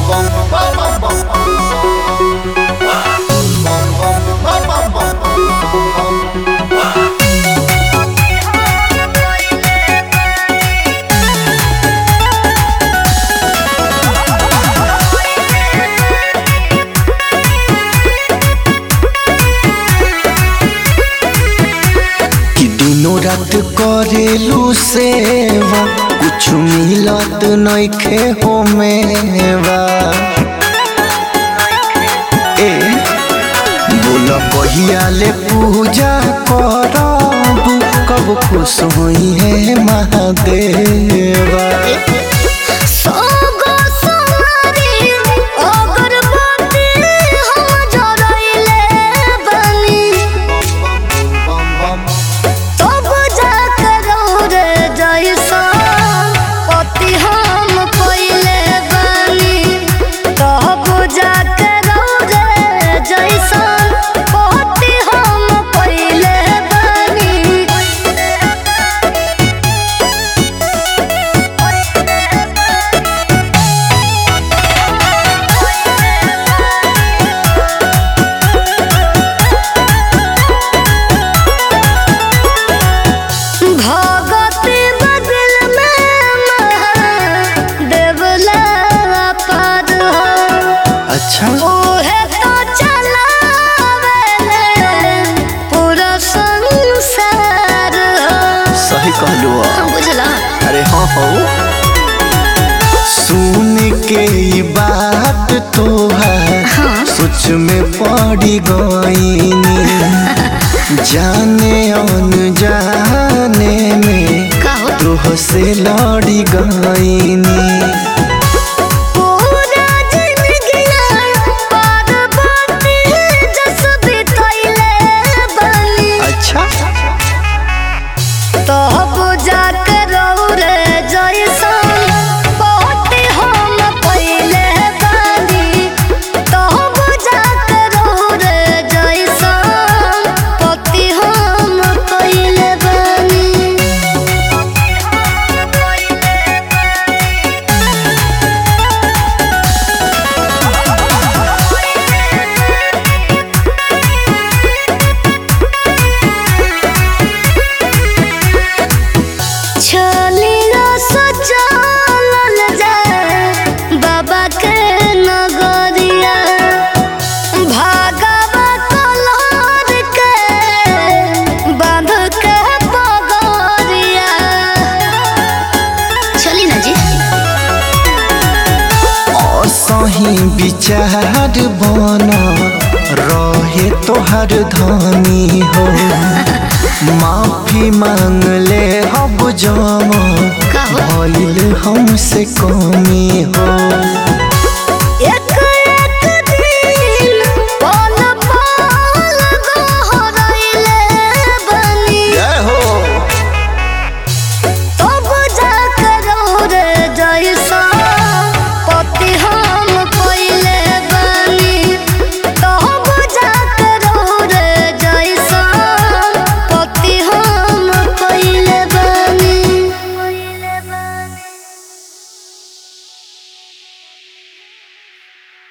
कि दिनों रात करेलू सेवा कुछ मिलत नइखे होमेवा ए बोल कहिया ले पूजा करब कब खुश होई है महादेवा सोगो सोनारी अगरबत्ती हम जरइले बानी तब जाकर रे जैसा पति हम पइले बानी तब जाकर रे जैसा पति हम पइले भगति बदल में देवला पाद हो अच्छा ओहे तो चलावेले पूरा संसार हो सही कहलू हम बुझला अरे हाँ हो सुन के ई बात तोहार सोच में पड़ी गईनी जाने अनजाने में का हो तोह से लड़ी गईनी पूरा जिंदगिया पार्वती जस बितैले बनी अच्छा तब जाकर रे जैसन पति हम पइले बानी तब जाकर रे जैसन पति हम पइले बानी छलिया सजावल जाए बाबा के नगरिया भागवा कलर के बांध के पगरिया चली ना जी असही विचार बन रहे तोहर धनी हो माफी मांग ले हब जम का हो? भइल हमसे कमी हो